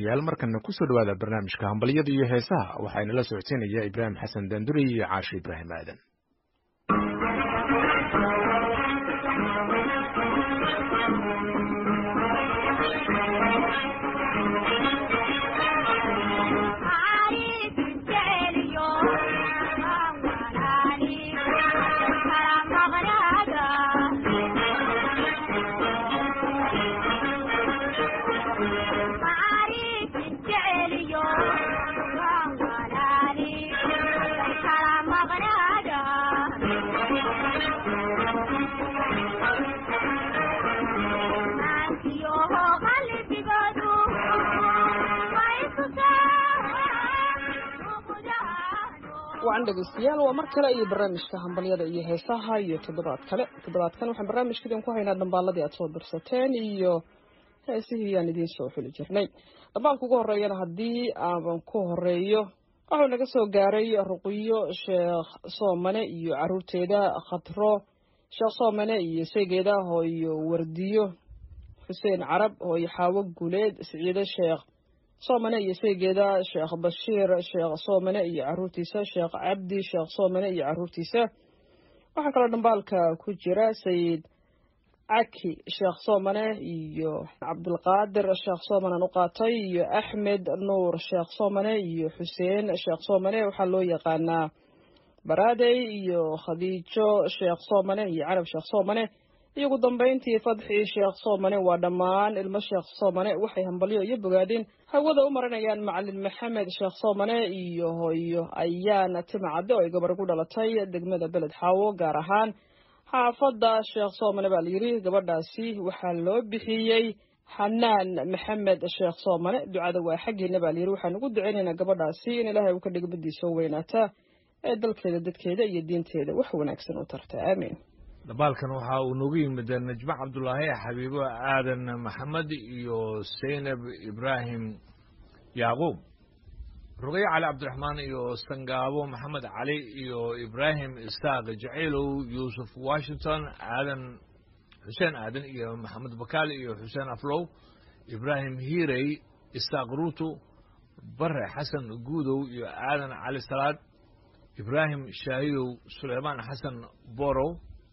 dhegeystayaal markana kusoo dhawaada barnaamijka hambalyada iyo heesaha waxaa inala socodsiinaya ibraahim xasan daanduri iyo caashi ibraahim aadan wacan dhegeystayaal waa mar kale iyo barnaamijka hambalyada iyo heesaha iyo toddobaad kale toddobaadkan waxaan barnaamijka idinku haynaa dhambaaladii aad soo dirsateen iyo heesihii aan idiin soo xuli jirnay dhambaalka ugu horeeyana haddii aan ku horeeyo waxuu naga soo gaaray ruqiyo sheekh soomane iyo caruurteeda khatro sheekh soomane iyo seegeeda hooyo wardiyo xuseen carab hooyo xaawo guuleed siciide sheekh soomane iyo seegeeda sheekh bashiir sheekh soomane iyo caruurtiisa sheekh cabdi sheekh soomane iyo caruurtiisa waxaa kaloo dhambaalka ku jira sayid caki sheekh soomane iyo cabdulqaadir sheekh soomanean u qaatay iyo axmed nuur sheekh soomane iyo xuseen sheekh soomane waxaa loo yaqaanaa baraadey iyo khadiijo sheekh soomane iyo carab sheekh soomane iyo ugu dambayntii fadxii sheekh soomane waa dhammaan ilmo sheekh soomane waxay hambalyo iyo bogaadin hawada u marinayaan macalin maxamed sheekh soomane iyo hooyo ayaana timacadde oo ay gabar ku dhalatay degmada beled xaawo gaar ahaan xaafadda sheekh soomane baa layidhi gabadhaasi waxaa loo bixiyey xanaan maxamed sheekh soomane ducada waa xaggeena baa layidhi waxaan ugu duceynaynaa gabadhaasi in ilaahay uu ka dhigo madiisa weynaata ee dalkeeda dadkeeda iyo diinteeda wax wanaagsan u tarta aamiin dhambaalkan waxa uu noogu yimid najmo cabdulaahi xabiibo aadan maxamed iyo saynab ibraahim yacquub ruqyo cali cabdiraxmaan iyo sangaabo maxamed cali iyo ibraahim isaaq jacaylow yuusuf washington aadan xuseen aadan iyo maxamed bakaal iyo xuseen aflow ibraahim hiirey isaaq ruuto bare xasan guudow iyo aadan cali salaad ibraahim shaahidow suleymaan xasan borow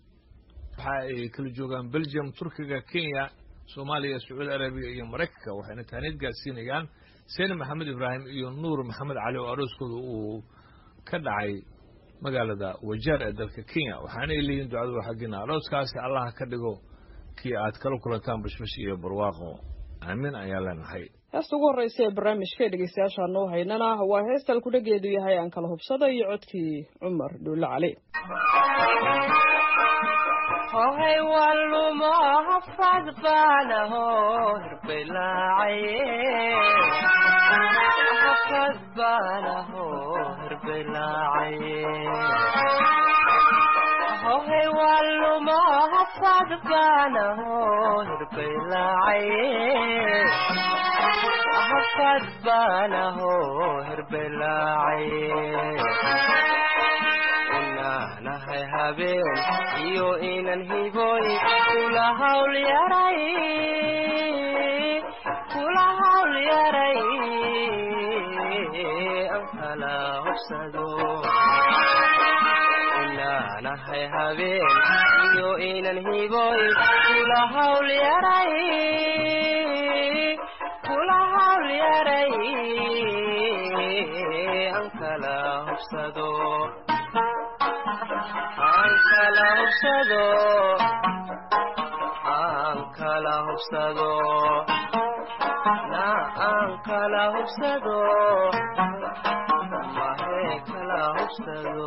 waxa ay kala joogaan belgium turkiga kenya soomaaliya sacuudi arabiya iyo maraykanka waxayna taaniid gaadsiinayaan seyne maxamed ibraahim iyo nuur maxamed cali oo arooskooda uu ka dhacay magaalada wajeer ee dalka kenya waxaana ay leeyihin ducadu waa xaggiina arooskaasi allah ka dhigo kii aad kala kulantaan bashbash iyo barwaaqo aamin ayaan leenahay heesta ugu horreysa ee barnaamijka ee dhegeystayaasha noo haynana waa heesta alkudhageedu yahay aan kala hubsada iyo codkii cumar dhuulle cali hohay walumo hafad baanaho hirbelaacaye hafad baanaho hirbelaacaye hohay walumo hafad baanaho hirbelaacaye hafad baanaho hirbelaacaye nahay habeen iyo inan hiboy kula hawl yaray kula hawl yaray an kala hobsado inaanahay habeen iyo inan hiboy kula hawl yaray kula hawl yaray an kala hobsado aan kala hubsado aan kala hubsado na aan kala hubsado mahe kala hubsado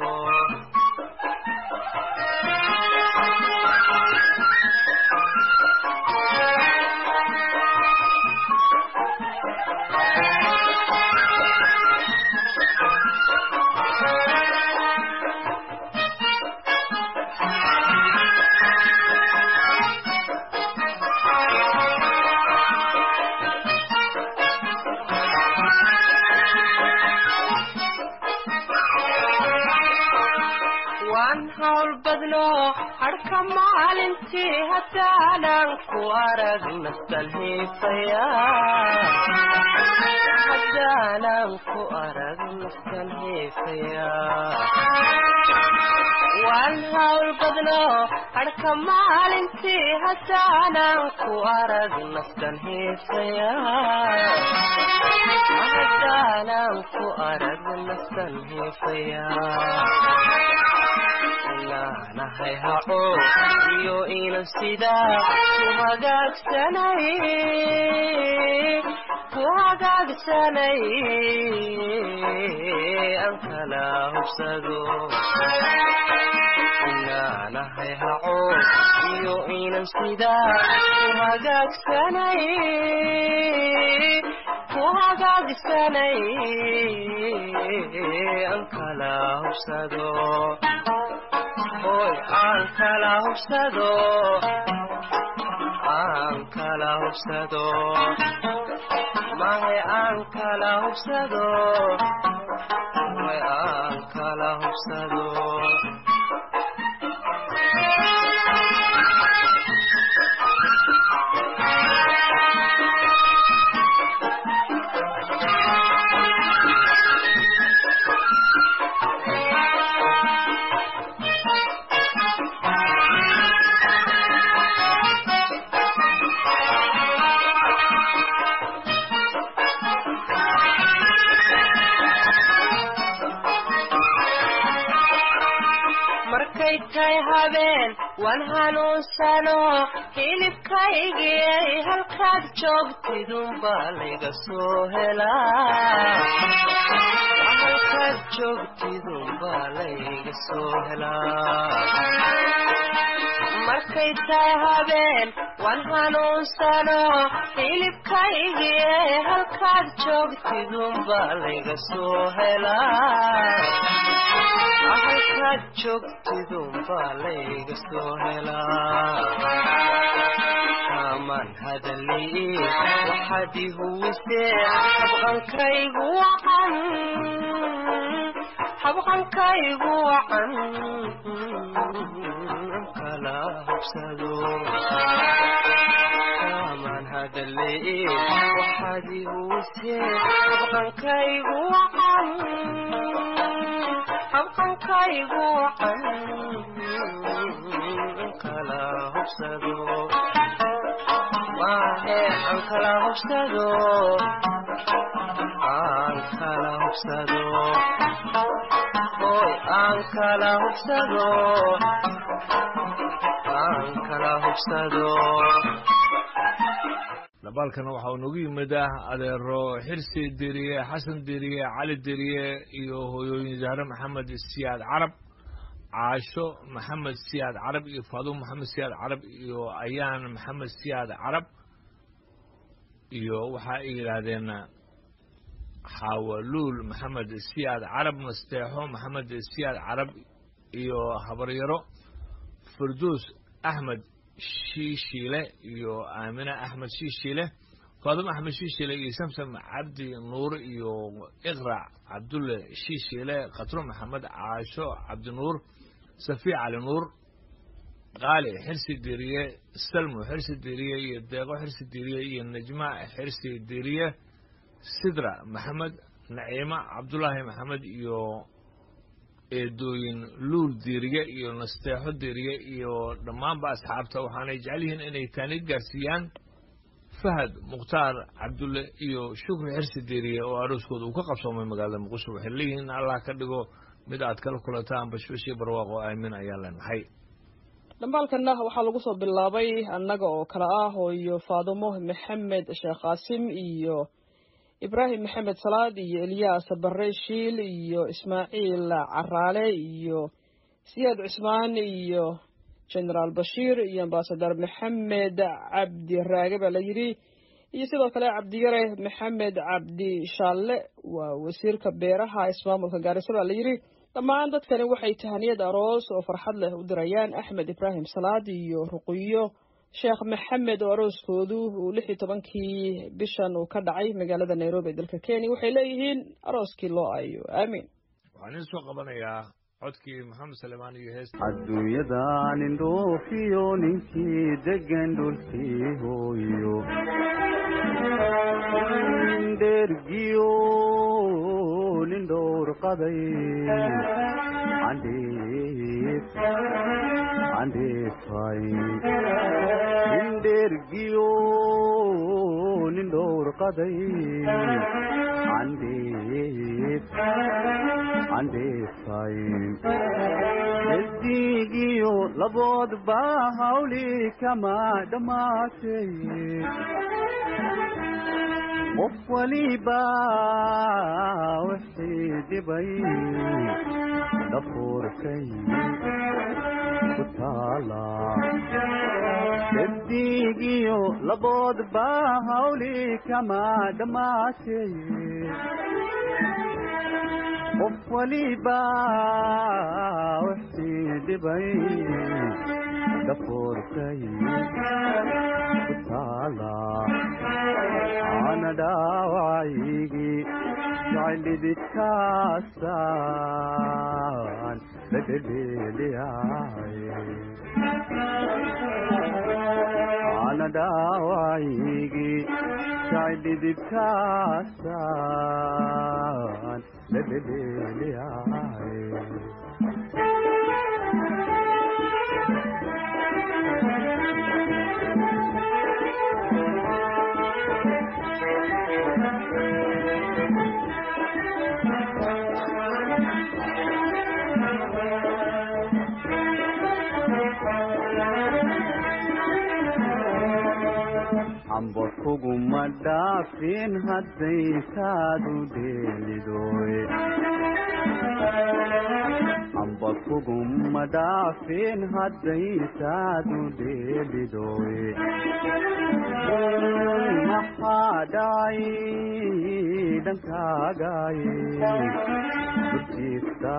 waan hawl badno harka maalintii haddaanan ku arag nastan hiifaya haddaanan ku arag naftan heefaya waan hawl badno harka maalintii haddaanan ku arag naftan heefaya haddaanan ku arag naftan heefaya inaanahay haco iyo inan sidaa ku hagaagsanay ku hagaagsanay aan kala hubsado inaanahay haco iyo inan sidaa ku hagaagsanay ku hagaagsanay aan kala hubsado hoy aan kala hubsado aan kala hubsado mahe aan kala hubsado hoy aan kala hubsado markay tahay habeen waan hanuunsano hilibkaygiyay halkaad joogtidunbaa layga soo helaa halkaad joogtidunbaa layga soo helaa markay tahay habeen waan hanuunsano hilibkaygiyay halkaad joogtidunbaa layga soo helaa halkaad joogtidunbaa layga soo helaa kaamaan hadalii waxaad i huwisee habqankaygu wacan habqankaygu wacan kala hubsado kaamaan hadalii waxaad i huwisee habqankaygu wacan habqankaygu wacan kala hubsado maahe aan kala hubsado aan kala hubsado hoy aan kala hubsado aan kala hubsado dabaalkana waxa uu nagu yimid ah adeero xirsi deriye xasan deriye cali deriye iyo hooyooyin zahre maxamed siyaad carab caasho maxamed siyaad carab iyo faadumo maxamed siyaad carab iyo ayaan maxamed siyaad carab iyo waxa ay yidhaahdeen xaawaluul maxamed siyaad carab masteexo maxamed siyaad carab iyo habaryaro firduus axmed shiishiile iyo aamine axmed shiishiile faadumo axmed shiishiile iyo samsam cabdi nuur iyo iqrac cabdulle shiishiile khatro maxamed caasho cabdinuur safiya cali nuur qaali xirsi deriye salmo xirsi deriye iyo deeqo xirsi deriye iyo najma xirsi deriye sidra maxamed naciimo cabdulaahi maxamed iyo eedooyin luul deriye iyo nasteexo deriye iyo dhammaanba asxaabta waxaanay jecel yihiin inay taani gaarsiiyaan fahad mukhtaar cabdulle iyo shukri xirsi deriye oo arooskooda uu ka qabsoomay magaalada muqdisho waxay leeyihiin allah ka dhigo mid aad kala kulantaan bashbashii barwaaqo aamin ayaan leenahay dhambaalkanna waxaa lagu soo bilaabay annaga oo kale ah hooyo faadumo maxamed sheekh qaasim iyo ibraahim maxamed salaad iyo elyaas barre shiil iyo ismaaciil caraale iyo siyaad cusmaan iyo genaraal bashiir iyo ambasadar maxamed cabdi raage baa la yidhi iyo sidoo kale cabdiyare maxamed cabdi shaalle waa wasiirka beeraha ismaamulka gaariso baa la yidhi dhammaan dadkani waxay tahaniyad aroos oo farxad leh u dirayaan axmed ibraahim salaad iyo ruqiyo sheekh maxamed oo arooskoodu uu lix iyo tobankii bishan uu ka dhacay magaalada nairobi ee dalka kenya waxay leeyihiin arooskii loo ayo aamiin waxaan idin soo qabanayaa codkii maxamed salemaan iyo hees adduunyadan indhoofiyo ninkii degan dhulkii hooyo dhergiyo nin dhowr qaday candhees candheesfay nin dheergiyo nin dhowr qaday candhees candheesfay desdigiyo laboodba hawli kama dhammaatay qof waliba wixii dhibay dhafuurkay ku taala desdigiyo laboodba hawli kama dhammaatay qof waliba wixii dhibay dhafuurkay ku taala ana dhaawacaygi jaclididkaasaan la dhedheeliyay ana dhaawacaygi jaclididkaasaan la dhedheeliyay amba kuguma dhaafin hadday kaadu dheelidoy amba kuguma dhaafin hadday kaadu dheelidoy maxaa dhacay dhankaagay burjiifta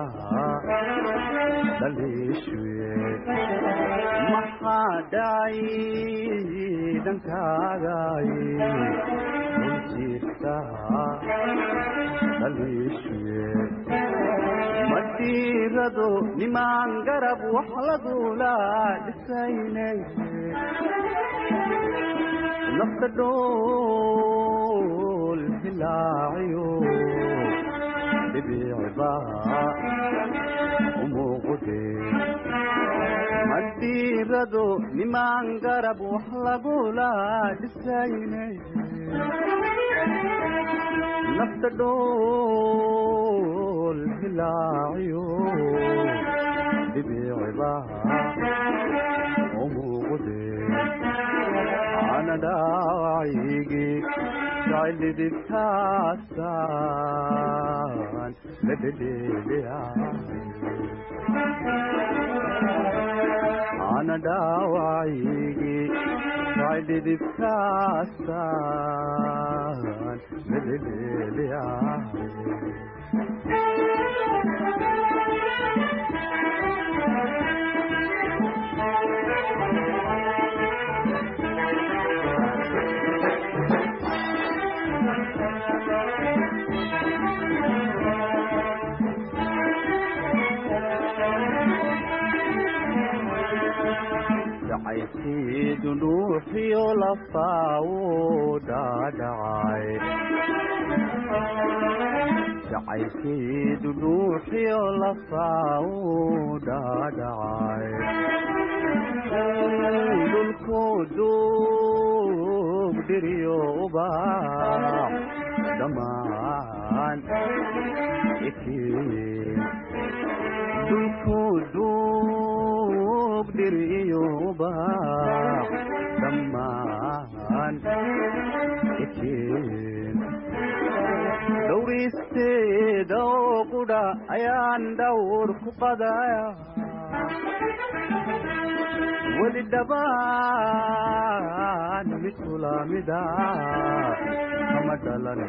dhaliishuye maxaa dhacay dhankaagay burjiifta dhaliishuye madiirado nimaan garab wax lagula dhisaynay nafta dhool hilaaciyo dhibiicba umuuqude madiirado nimaan garab wax lagula dhisaynay nafta dhool hilaaciyo dhibiicba umuuqude ana dhaawacaygi jaclididkaasaan la dhedheeliyay ana dhaawacaygi jaclididkaasaan la dhedheeliyay jacaylkiidu dhuuxiyo lafaawu dhaadhacay jacaylkiidu dhuuxiyo lafaawu dhaadhacay dhulkoo duug dhiriyo ubaax dhammaan ikiin dhulkoo duug dhiriyo ubaax dhammaan ikiin dhowristeeda oo qudha ayaan dhawr ku qadaya weli dhabaan mid kulamida kama dhalan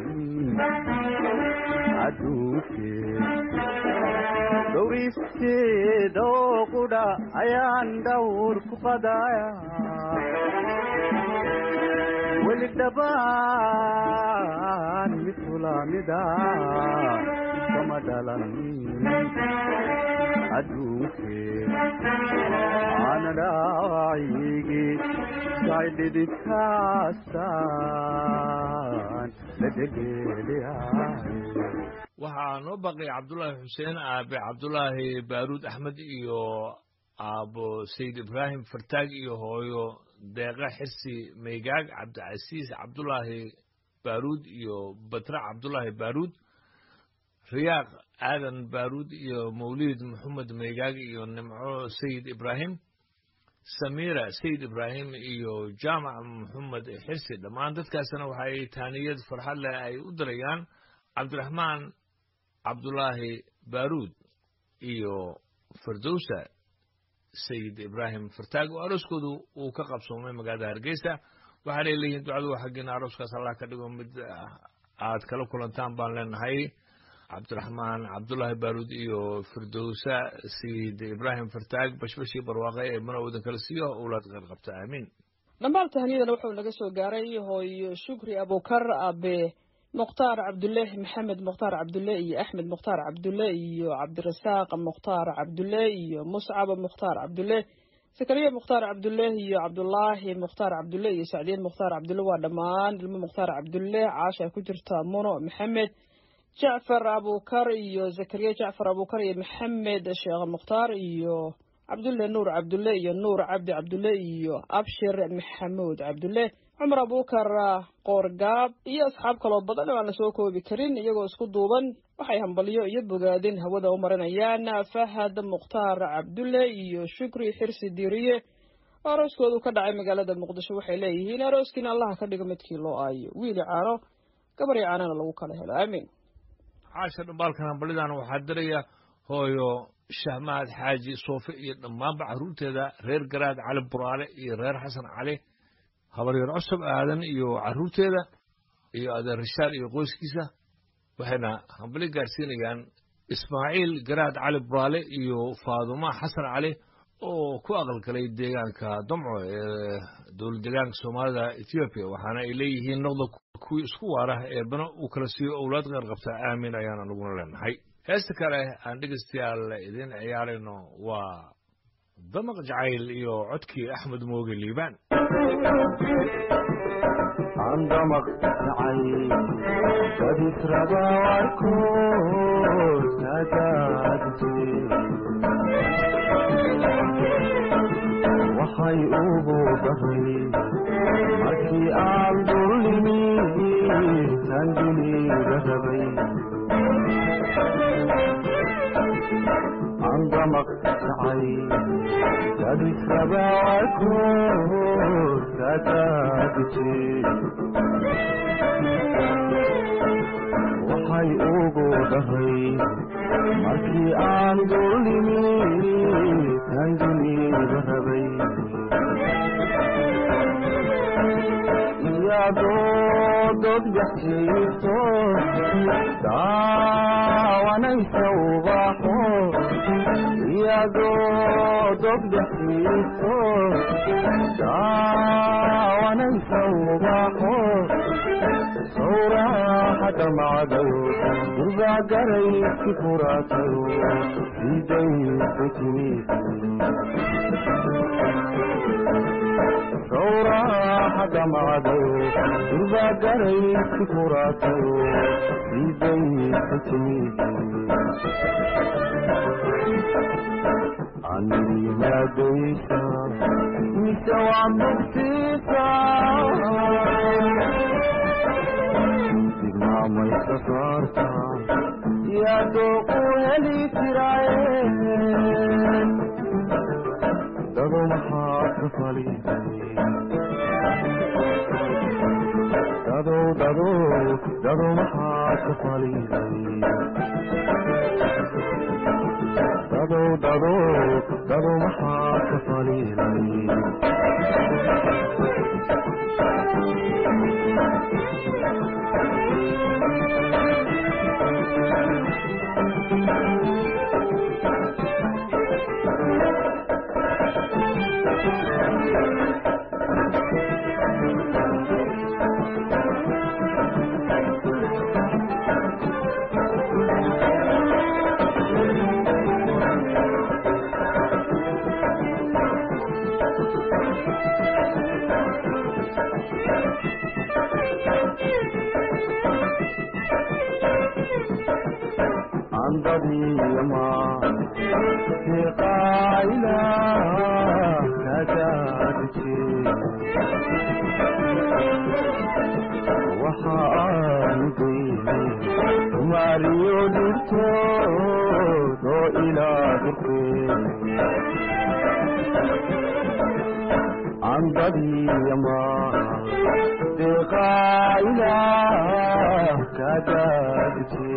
adduunkee dhowristeeda oo qudha ayaan dhawr ku qadaya weli dhabaan mid kulamida kama dhalan adduunkee ana dhaawacaygi jaclididkaasaan la dhedheeliyay waxaa waxaa noo baqaya cabdulaahi xuseen aabe cabdulaahi baaruud axmed iyo aabo sayid ibraahim fartaag iyo hooyo deeqa xirsi maygaag cabdicasiis cabdulaahi baaruud iyo batra cabdulaahi baaruud riyaaq aadan baaruud iyo mawliid maxamed maygaag iyo nimco sayid ibraahim samiira sayid ibraahim iyo jaamac maxamed xirsi dhammaan dadkaasna waxay taaniyad farxad leh ay u dirayaan cabdiraxmaan cabdulaahi baaruud iyo firdowsa sayid ibraahim fartaag oo arooskoodu uu ka qabsoomay magaalada hargeysa waxaanay leeyihiin ducadu waa xaggiina arooskaas allah ka dhigo mid aad kala kulantaan baan leenahay cabdiraxmaan cabdulaahi baaruud iyo firdowsa sayid ibraahim fartaag bashbashii barwaaqe ee manowdan kala siiyo owlaad qeyr qabta aamiin dhammaal tahniyadana wuxuu naga soo gaaray hooyo shukri abukar abe mukhtaar cabdulle maxamed mukhtaar cabdulle iyo axmed mukhtaar cabdulle iyo cabdirasaaq mukhtaar cabdulle iyo muscab mukhtaar cabdulle sakariya mukhtaar cabdulle iyo cabdulaahi mukhtaar cabdulle iyo sacdiin mukhtaar cabdulle waa dhammaan ilmo mukhtaar cabdulle caasha ku jirta muno maxamed jacfar abukar iyo zakariya jacfar abukar iyo maxamed sheekh mukhtaar iyo cabdulle nuur cabdulle iyo nuur cabdi cabdulle iyo abshir maxamuud cabdulle cumar abukar qoorgaab iyo asxaab kaloo badan oo aan la soo koobi karin iyagoo isku duuban waxay hambalyo iyo bogaadin hawada u marinayaan fahad mukhtaar cabdulle iyo shukri xirsi diiriye oo arooskoodu ka dhacay magaalada muqdisho waxay leeyihiin arooskiina allaha ka dhigo midkii loo aayo wiili caano gabaryo caanana lagu kala helo aamiin caasha dhambaalkan hambalidan waxaa diraya hooyo shahmaad xaaji soofe iyo dhammaanba carruurteeda reer garaad cali buraale iyo reer xasan cali habaryar cusub aadan iyo carruurteeda iyo adeer rishaal iyo qoyskiisa waxayna hambali gaarsiinayaan ismaaciil garaad cali buraale iyo faaduma xasan cali oo ku aqalgalay deegaanka damco ee dowlad deegaanka soomaalida ethoobiya waxaana ay leeyihiin noqda kuwii isku waara ee bana uu kala siiyo owlaad qeyr qabta aamin ayaan anaguna leenahay heesta kale aan dhegeystayaal idiin ciyaarayno waa damaq jacayl iyo codkii axmed mooge liibaan عندما اقتعي بديت ربا واركوز نجاتي وحي أبو ظهري مركي آل ظلمي تنجلي رهبي عندما اقتعي بديت ربا واركوز نجاتي waxay ugu dhahay markii aan dullimi tanginiga rabay iyadoo dodgaxjiifto daawanaysa ubaxo iyadoo dodgaxjiifto daawanaysa ubaxo sawraxada macdayo durbaa garayski furaatayo sidaysa timid sawraxada macdayo durbaa garayski furaatayo sidaysa timid animadaysa mise waa bugtiisa digmaamaysa saarta iyadoo ku heli jiraaye dado maxaad ka faliday dadow dadow dado maxaad ka faliday dadow dadow dado maxaad ka faliday andadiyama siqaayla kadaadije waxa aan geyne maariyo dhirtood oo ilaa dirtee andadiyama siqaayla kadaadije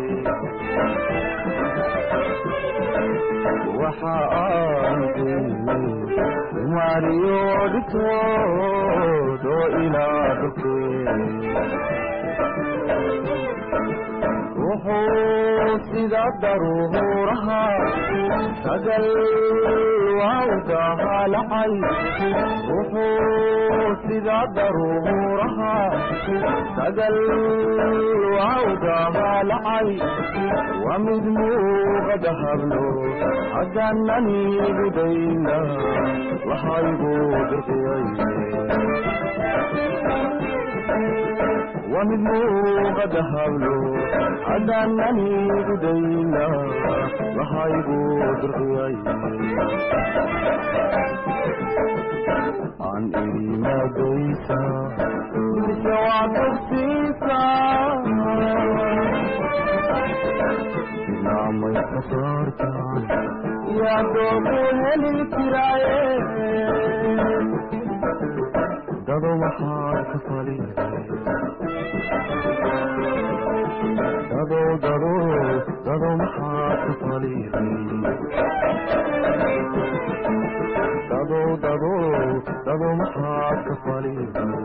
waxa aan geynay maariyo dhitood oo ilaa dhulkee wuxuu sida daruuraha sagal waawdaha lacay wuxuu sida daruuraha sagal waawdaha lacay waa mid muuqada hablo haddaanani gudayna waxaygu dirqiyay waa mid muuqada hablo haddaanani gudayna waxaygu dirqiyay aan imadaysa mise waa tugsiisa naamay ka saartaan yaa doogu heli jiraaye dado maxaad ka faliday dado dado dado maxaad ka faliday dado dado dado maxaad ka faliday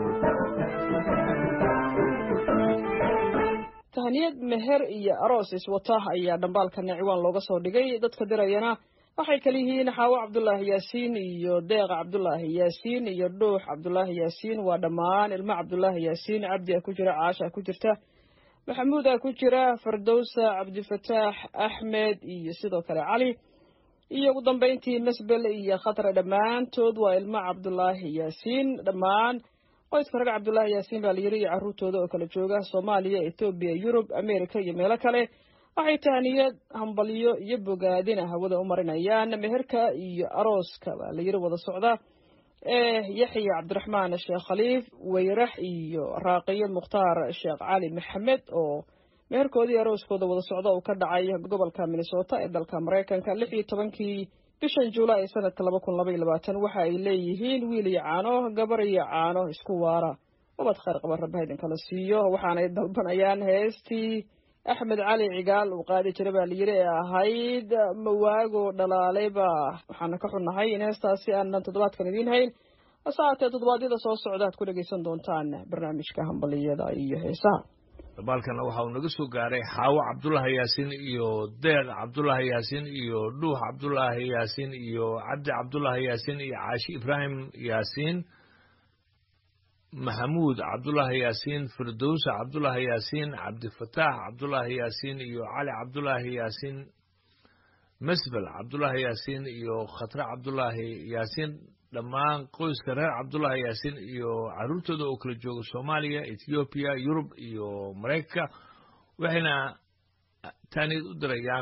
tahniyad meher iyo aroos iswata ayaa dhambaalkana ciwaan looga soo dhigay dadka dirayana waxay kala yihiin xaawo cabdulaahi yaasiin iyo deeqa cabdulaahi yaasiin iyo dhuux cabdulaahi yaasiin waa dhammaan ilmo cabdulaahi yaasiin cabdi a ku jira caasha a ku jirta maxamuud a ku jira fardowsa cabdifataax axmed iyo sidoo kale cali iyo ugu dambeyntii masbel iyo khatra dhammaantood waa ilmo cabdulaahi yaasiin dhammaan qoyska rag cabdulaahi yaasiin baa la yiri iyo carruurtooda oo kala jooga soomaaliya etoobiya yurub america iyo meelo kale waxay tahniyad hambalyo iyo bogaadina hawada u marinayaan meherka iyo arooska baa la yiri wada socda ee yaxya cabdiraxmaan sheekh khaliif weyrax iyo raaqiyo mukhtaar sheekh cali maxamed oo meherkoodii arooskooda wada socda uu ka dhacay gobolka minnesota ee dalka maraykanka lix iyo tobankii bishan juulaay ee sanadka laba kun laba iyo labaatan waxa ay leeyihiin wiil iyo caano gabar iyo caano isku waara ubad khayr qaba rabba idinkala siiyo waxaanay dalbanayaan heestii axmed cali cigaal uu qaadi jira baa layiri ee ahayd mawaago dhalaalayba waxaana ka xunnahay in heestaasi aanan toddobaadkan idiin hayn hase haatee toddobaadyada soo socda aad ku dhegaysan doontaan barnaamijka hambaliyada iyo heesaha dabaalkana waxa uu naga soo gaaray xaawo cabdulaahi yaasiin iyo deeq cabdulaahi yaasiin iyo dhuux cabdulaahi yaasiin iyo cabdi cabdulaahi yaasiin iyo caashi ibraahim yaasiin maxamuud cabdulaahi yaasiin firdowsa cabdulaahi yaasiin cabdifataax cabdulaahi yaasiin iyo cali cabdulaahi yaasiin masbel cabdulaahi yaasiin iyo khatre cabdulaahi yaasiin dhammaan qoyska reer cabdulaahi yaasiin iyo carruurtooda oo kala jooga soomaaliya ethoobiya yurub iyo maraykanka waxayna taaniyad u dirayaan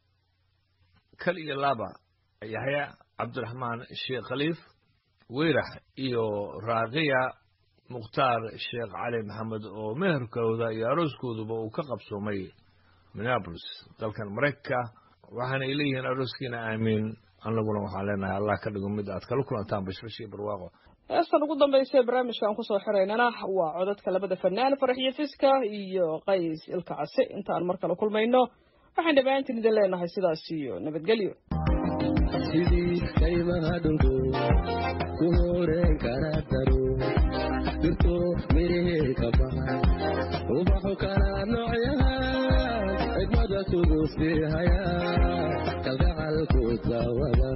kal iyo laba yaxya cabdiraxmaan sheekh khaliif weyrax iyo raaqiya mukhtaar sheekh cali maxamed oo meherkooda iyo arooskooduba uu ka qabsoomay minneapolis dalkan maraykanka waxaana ay leeyihiin arooskiina aamiin annaguna waxaan leenahay allah ka dhigo mid aad kala kulantaan bashbash iyo barwaaqo heestan ugu dambaysa ee barnaamijkan kusoo xiraynana waa codadka labada fanaan faraxiyo fiska iyo qays ilka case intaan mar kale kulmayno waxaan dhammaantiin idin leenahay sidaas iyo nabadgelyo sidii kaymaha dhulku ku horeen kara daro dirto mirihii ka baxay ubaxu kala noocyahan xigmada kugu sii haya kalgacalku dawada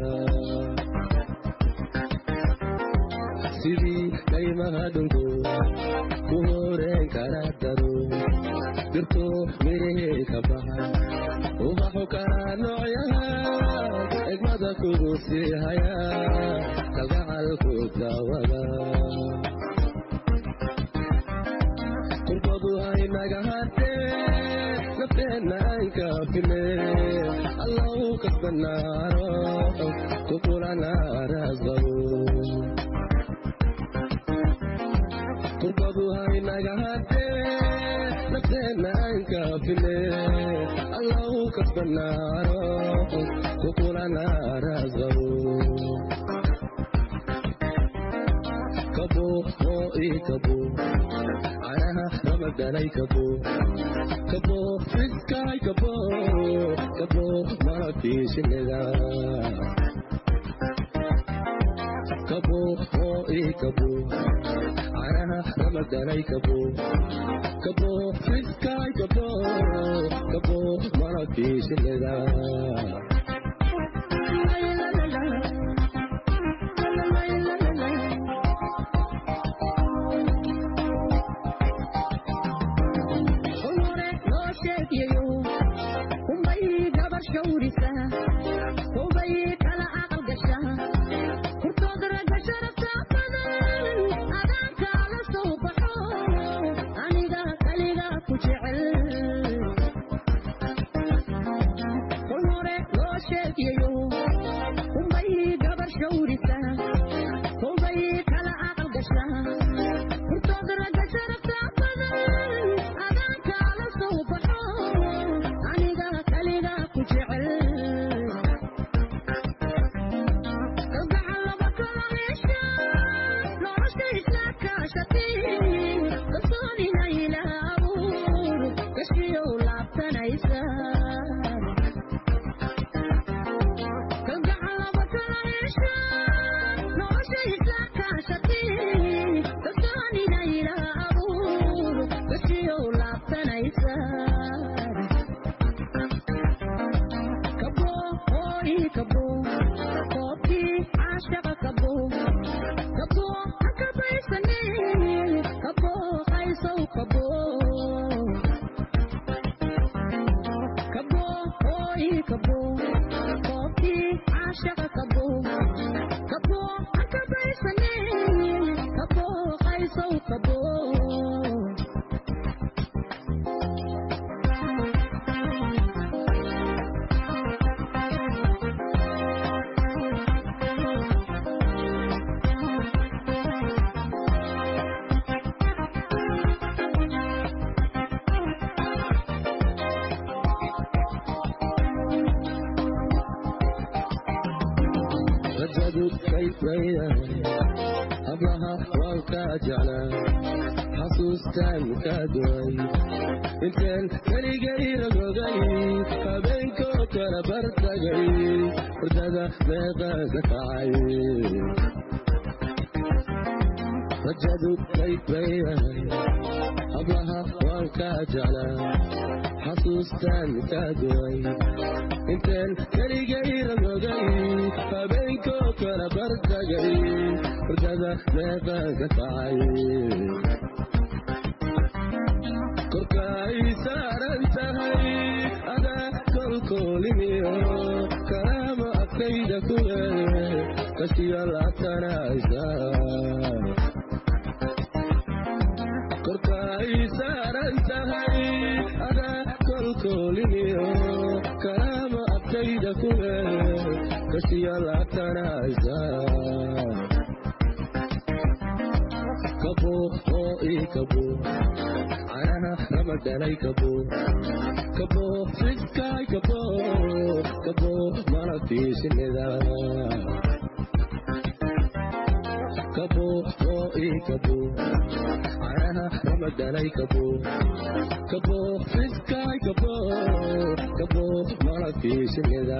sidii kaymaha dhulku ku horeen kara daro dirto mirihii ka baxay ubaxu kala noocyahan xigmada kugu sii haya kalgacalku dawada kurbadu haynaga hadee nafteena aan kaafine allow kasbanaaro kukulana raasqabo kurbadu haynaga hadee nafteena aan kaafine allow kasbanaaro kukulana raasqabo kabo oo ii kabo canaha ramadalay kabo kabo fiskaay kabo kabo malabkii shinnida kabo oo ii kabo canaha ramadalay kabo kabo fiskaay kabo kabo malabkii shinnida rajadu kayfaydahay hablaha waan kaa jeclaa xasuustaan kaa duway inteen keligay ragogay habeenkoo kala bartagay hurdada meeqaa ka kacay rajadu kayfaydahay hablaha waan kaa jeclaa xasuustaan kaa duway inteen keligay ragogay habeenkoo kala bartagay hurdada meeqaa ka kacay korkaay saaran tahay adaa kolkoolimiyo kalaama agtayda kuwe kashiyo laatanaysa korkaay saaran tahay adaa kolkoolimiyo kalaama agtayda kuwe kashiyo laatanaysa kabo oo ii kabo canaha ramadalay kabo kabo fiskaay kabo kabo malabkii shinnida kabo oo ii kabo canaha ramadalay kabo kabo fiskaay kabo kabo malabkii shinnida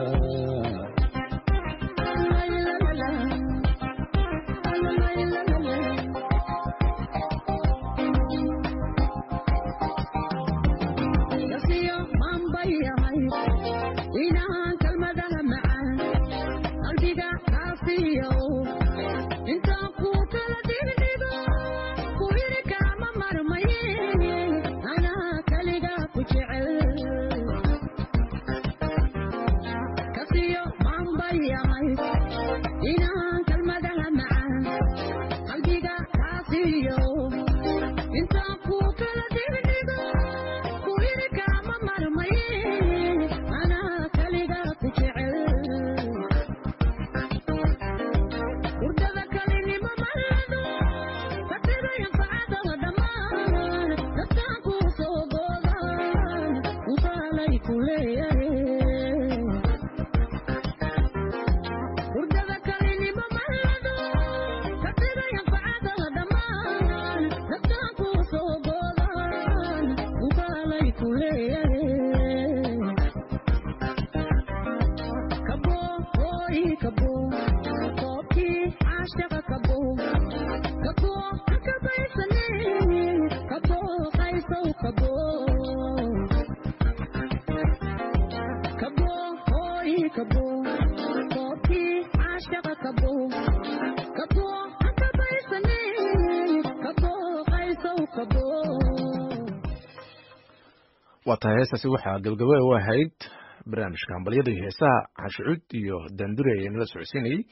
Kasi waa tahay heestaasi waxaa gabagaba u ahayd barnaamijka hambalyada iyo heesaha cashucuud iyo daandure ee nala socodsiinayey